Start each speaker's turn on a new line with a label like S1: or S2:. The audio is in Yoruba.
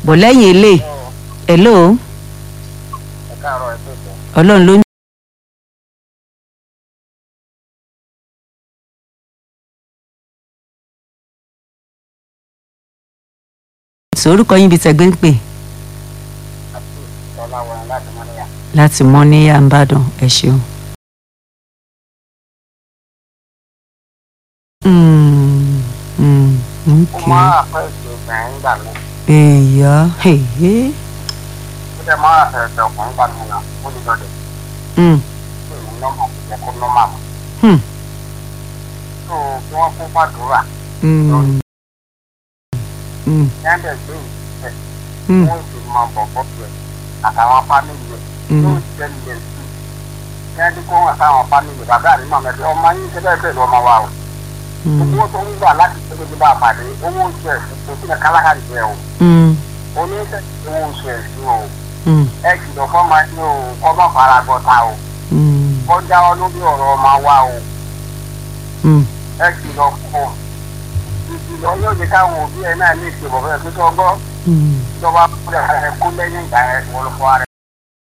S1: bọ̀ lẹ́yìn ilé hello
S2: ẹ káàárọ̀ ẹ tó tẹ̀.
S1: ọlọ́run ló ń. orúkọ yín bíi tẹ̀gbẹ́ ń pè
S2: àti ọláwọ̀n láti mọ́níyà.
S1: láti mọ́ ní yàmbádàn ẹ ṣeun. Mm, mm,
S2: ó
S1: okay.
S2: máa àfẹ́ẹ̀sì obìnrin gbà mí.
S1: èèyà èyí.
S2: ó dẹ̀ máa àfẹ́ẹ̀sì ọkùnrin gbà mí náà ó lè lọ́dẹ̀.
S1: Mm,
S2: ó ní nọ́mbà kò jẹ́ kó nọ́mbà mọ́.
S1: hmm,
S2: tó kí wọ́n kó fàdúrà
S1: mm, mm,
S2: yẹ́ndẹ̀ gbé ìṣẹ́
S1: mm,
S2: wọ́n sì mọ bọ̀bọ̀ rẹ̀ àtàwọn fámìlì rẹ̀
S1: Mm.
S2: yóò jẹ́ ilẹ̀ sí i. yẹ́ndẹ̀ kó wọn sáwọn fámìlì bàbá mi mọ̀ mẹ́fẹ́ ọmọ yín ṣe bẹ́ẹ̀ bẹ́ẹ̀ lọ́mọ wa o.
S1: mm,
S2: owó tó ń gbà láti ṣe gbogbo bá a pàdé owó oṣù ẹ̀sìn kò sí ní kálákàrí jẹ́ o.
S1: mm,
S2: oníṣẹ́ owó oṣù ẹ̀sìn o.
S1: mm,
S2: ẹ kìlọ̀ fọ́mọ yín o kọ́ mọ́ fara gbọ́ta o.
S1: mm,
S2: kọ́ jáwọ́ lórí ọ̀rọ̀ ọmọ wa o.
S1: mm.
S2: ẹ kìlọ̀ fún ọ. ìkìlọ̀ yóò jẹ́ káwọn òbí ẹ náà ní ìṣèbọ̀ fẹ́ tó tọ́ gbọ́.
S1: Mm.
S2: ìjọba kúrẹ̀ ẹ kó lẹ́yìn ìgbà ẹ wọ́n lọ fọ́ ara